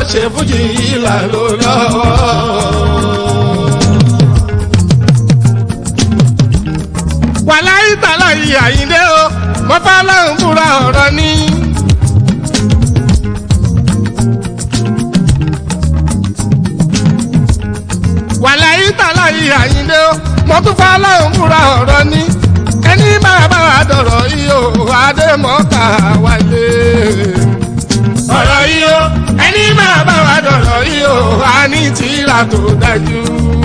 ṣe fújì ìlà ló lọ́wọ́. wàláyé tàlà yìí àyíndé o mo bá lọ́hùn búra ọ̀rọ̀ ni. wàláyé tàlà yìí àyíndé o mo tún bá lọ́hùn búra ọ̀rọ̀ ni. ẹni máa bá wa dọ̀rọ̀ yìí o adémọ́ká wálé. ọ̀rọ̀ yìí o ẹni máa bá wa dọ̀rọ̀ yìí o a ní tìrà tó dájú.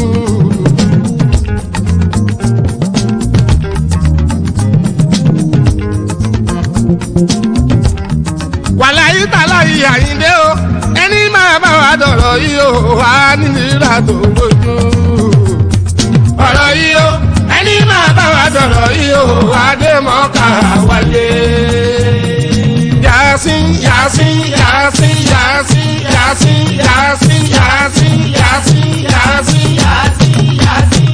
wàláyé tàlà yìí àyíndé o ẹni máa bá wa dọ̀rọ̀ yìí o wà nílá tó lójú. ọ̀rọ̀ yìí o ẹni máa bá wa dọ̀rọ̀ yìí o wà dé mọ́ká wálé. Yasin Yasin Yasin Yasin Yasin Yasin Yasin Yasin Yasin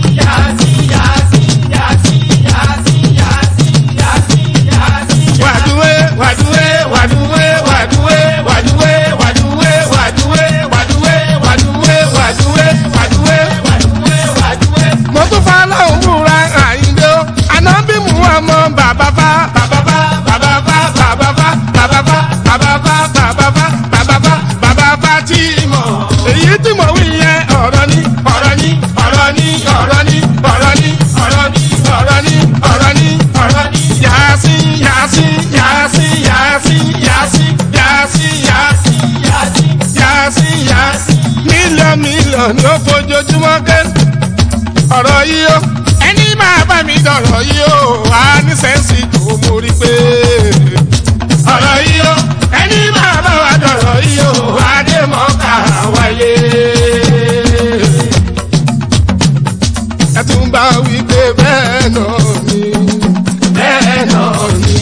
wàdúwé wàdúwé wàdúwé wàdúwé wàdúwé wàdúwé wàdúwé wàdúwé wàdúwé wàdúwé wàdúwé. mo tún fa aláwọ̀ múra àyíndé o ànábì mú ọmọ bàbá bá bàbá bá bàbá bá bàbá bá bàbá bá bàbá bá bàbá bá bàbá bá bàbá bá tí mọ̀ èyí tí mo wí yẹn ọ̀rọ̀ ni ọ̀rọ̀ ni ọ̀rọ̀ ni ọ̀rọ̀ ni ọ̀rọ̀ ni ọ̀rọ̀ ni ọ̀rọ̀ ni ọ̀rọ̀ ni ọ̀rọ̀ ni Yasin Yasin Yasin Yasin Yasin Yasin Yasin Yasin Yasin Yasin mílíọ̀nù mílíọ̀nù ó fojoojúmọ́ ké ọ̀rọ̀ yìí ó ẹni máa bá mi dọ̀rọ̀ yìí ó wà ní sẹ́ǹsì tó mórí pé ọ̀rọ̀ yìí ó ẹni máa bá wa dọ̀rọ̀ yìí ó wà dé mọ́ká wáyé. ẹ tún bá wí pé bẹ́ẹ̀ náà ni bẹ́ẹ̀ náà ni.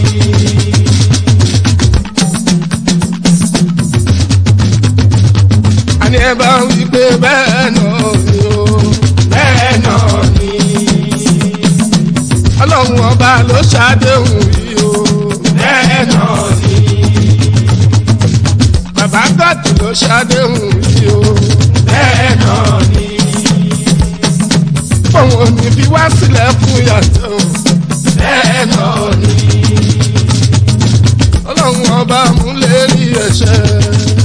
àní ẹ bá wí pé bẹ́ẹ̀ náà ni o bẹ́ẹ̀ náà ni. ọlọ́run ọba ló ṣàdéhùn yìí o bẹ́ẹ̀ náà ni. bàbá gọ́ọ̀tù ló ṣàdéhùn yìí o bẹ́ẹ̀ náà ni. òun ò ní fi wá sílẹ̀ fún yàtọ̀ bẹ́ẹ̀ náà ni. ọlọ́run ọba múlẹ̀ rí ẹ̀ṣẹ̀.